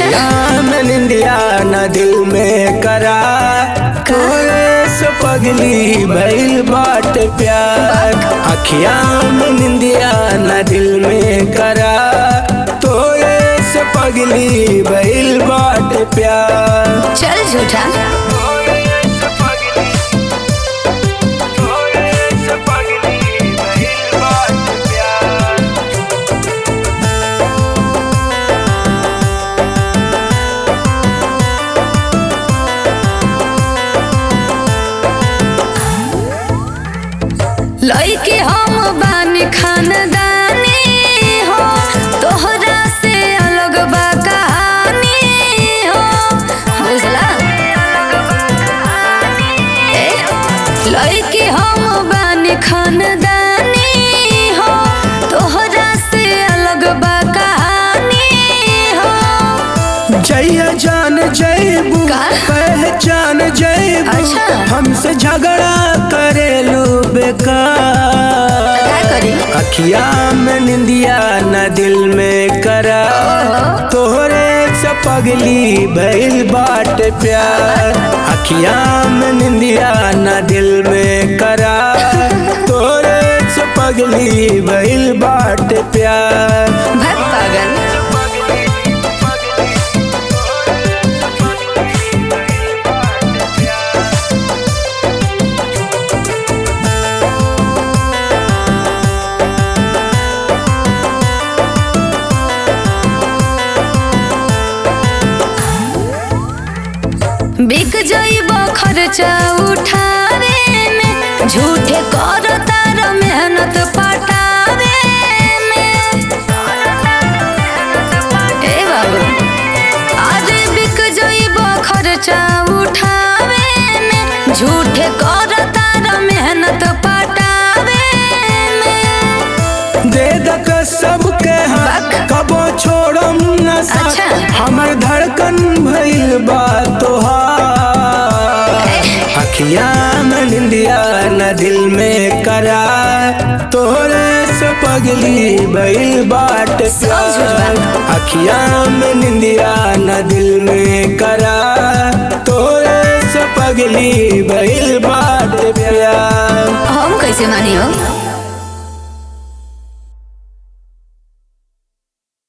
अखियां में निंदिया न दिल में करा तोरे से पगली भइल बाट प्यार अखियां में निंदिया न दिल में करा तोरे से पगली भइल बाट प्यार चल झूठा लइके हम बानी खानदानी हो तोहरा से अलग बा कहानी हो बुझला ए, लइके हम बानी खानदानी हो तोहरा से अलग बा कहानी हो जय जान जयबू का? पहचान जयबू अच्छा। हमसे झगड़ा करेलू बेकार का करी अखिया में निंदिया न दिल में करा तोहरे से पगली भइल बाट प्यार अखिया में निंदिया न दिल में करा तोहरे से पगली भइल बाट प्यार भग पागल बिक जइब खर्चा उठावे में झूठे कर तार मेहनत पटावे में ए बाबू अरे बिक जइब खर्चा उठावे में झूठे कर तार मेहनत पटावे में दे दक सबके हाथ बक। कबो छोड़म न साथ अच्छा। हमर धड़कन भइल बा तोहार अखिया में निंदिया न दिल में करा तोरे से पगली भइल बाट सब झूठ प्यार अखिया में निंदिया न दिल में करा तोरे से पगली भइल बाट प्यार हम कैसे मानी हो